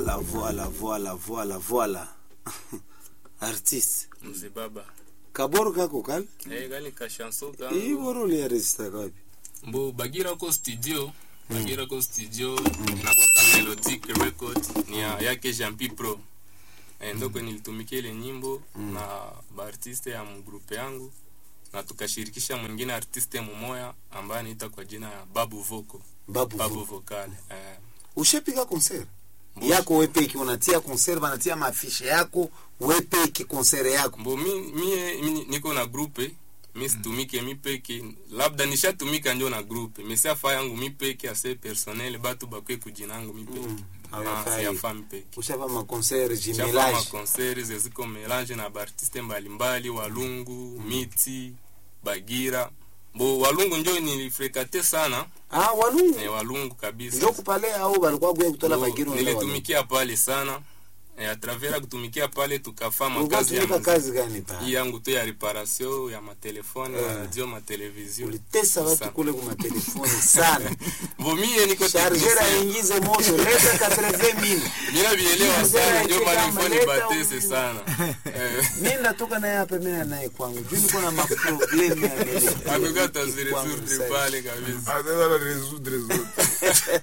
Voilà, voilà, voilà, voilà, voilà. Artiste. mzee baba Kaboro kako kale? eh gani ka chanson ka Hii boro uliarejista kapi? mbo bagira ko studio bagira ko studio na kwa melodic record ni ya yake Jean P Pro eh, ndoko nilitumikia ile nyimbo na baartiste ya mgrupe yangu na tukashirikisha mwingine artiste mumoya ambaye anaita kwa jina ya Babu Voko Babu. Babu Babu. Vocal eh, Ushapiga concert? Mbo- Yako wepeki unatia concert banatia mafishe yako wepeki concert yako. mbo mi, mie mi, niko na grupe mi situmike mi peke labda nishatumika njo na grupe mesiafa yangu mi peke ase personnel batu bakwe kujinangu mi peke Mm, Ah, hawafai. siyafa mi peke Ushapa ma concert shapa jumelage. makonseri zeziko melange na baartiste mbalimbali walungu miti bagira bo walungu njo nilifrekate sana Ah, walungu. eh, walungu kabisa Ndio kupale au balikuwa gwe kutola Bo, bagiru wala walungu. nilitumikia pale sana eh, atravera kutumikia pale tukafaa Ulikuwa makazi ya tumika muziki. kazi gani pa? hii yangu tu ya reparation ya matelefone Eh. ya radio matelevizio Ulitesa watu Sa- kule kwa telefoni sana. bo mie niko Chargeur technicien. aingize moto leta 80000. Mina vielewa Chargeur sana ndio aicheka maana ameleta nifoni batese umu. sana Eh, Mimi natoka naye hapa mimi naye kwangu. Juu niko na maproblemu ya nini. amekata zile Kwangu surdre sasa. pale kabisa Anaweza résoudre zote.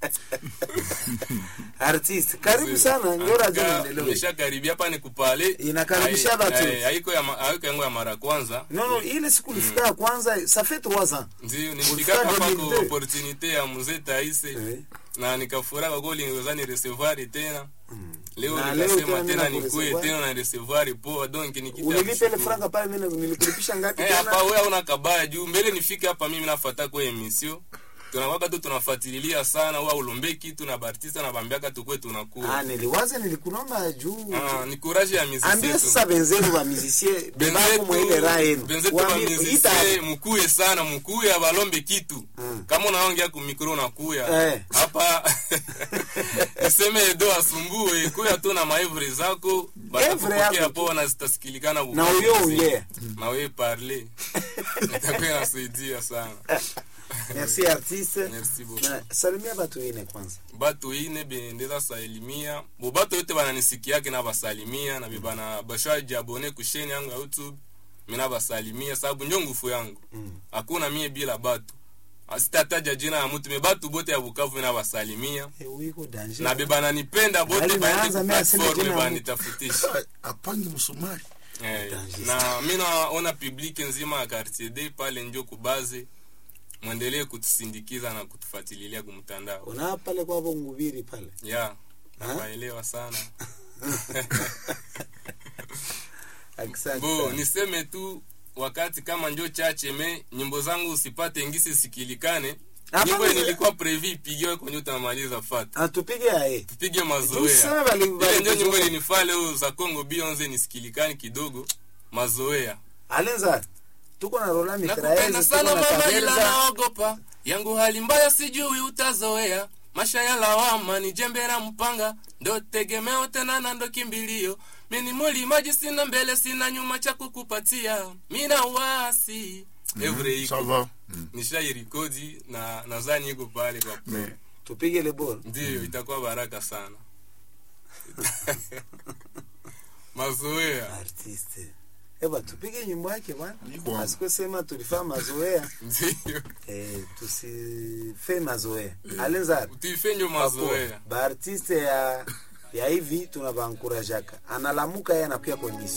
Artist, karibu sana. Ndio radio Aka- endelee. nimeshakaribia hapa ni kupale Inakaribisha Hai- batu. eh, haiko ya ma- haiko yangu ya mara kwanza Non non, ile siku ulifika ya kwanza, ça fait 3 ans. ndio Ulifika nilifika hapa kwa 2002. opportunité ya mzee Taise Eh. na nikafurahi kwa kweli niweza ni recevoir tena leo Na leo nikasema tena tena mimi nikuye nakurecevoir. tena na recevoir poa donc ni kitu ya Ulilipa ile kushukuru. franga pale mimi nilikulipisha ngapi Eh, hapa tena? wewe una kabaya juu mbele nifike hapa mimi nafuata kwa emission tunawaka tu tunafuatilia sana wa ulombe kitu na bartista na bambiaka tukwe Ah, tunakuwa niliwaza nilikunoma juu. ah, ni courage ya muziki Ambia sasa benzenu wa musicien, bebako mwele raha yenu. benzetu Waambie, ita- bamizise mukuye sana mukuye abalombe kitu Mm. kama unaongea ku mikro unakuya Eh. hapa niseme edo asumbue kuya tu na maevre zako batakupokea yako tu. poa na zitasikilikana Na Bukavu uyo mzima. ongea. na wewe parle itakuwa inasaidia sana Merci artiste. Merci beaucoup. Na salimia watu wengine kwanza. batu ine bendeza salimia bo batu yote bananisikiake na basalimia na bibana bashaji abone kusheni yangu ya youtube mina basalimia sababu njo ngufu yangu Mm. hakuna mie bila batu asitataja jina ya mtu me batu bote ya bukavu mina basalimia Eh, uiko danger. na bebananipenda bote Bali baende naanza ku mimi aseme platform jina ya mtu. banitafutisha Apange msumari. Eh, Danger. na mi naona publike nzima ya quartier d pale njo kubaze mwendelee kutusindikiza na kutufuatililia kumtandao Una pale kwa ngubiri pale. ya nawaelewa sana Asante. bo sana. niseme tu wakati kama njo chache me nyimbo zangu usipate ngisi sikilikane Hapana. nyimbo nilikuwa previ ipigiwe kwenye utamaliza fata Atupige aye. tupige Tuseme mazoea bali- ile bali- njo nyimbo ilinifaa leo za Congo Beyonce nisikilikane kidogo mazoea Alenza. Tuko na Rola nakupenda Mitraez, sana tuko na mama ila Kabenza. naogopa yangu hali mbaya sijui utazoea masha ya lawama ni jembe la mpanga ndo tegemeo tena na ndo kimbilio mini mulimaji sina mbele sina nyuma cha kukupatia mina wasi evre Ça iko va. Mm. nishairikodi na nadhani iko pale kwa Mais Tupige le ball. ndio itakuwa baraka sana mazoea Artiste. Eba tupige nyimbo yake bwana. Niko. Asikusema tulifanya mazoea. ndio Eh, tusife mazoea. Alenza. tuifenjo mazoea baartiste ya ya hivi tunavankurajaka analamuka yeye anakuya kondisi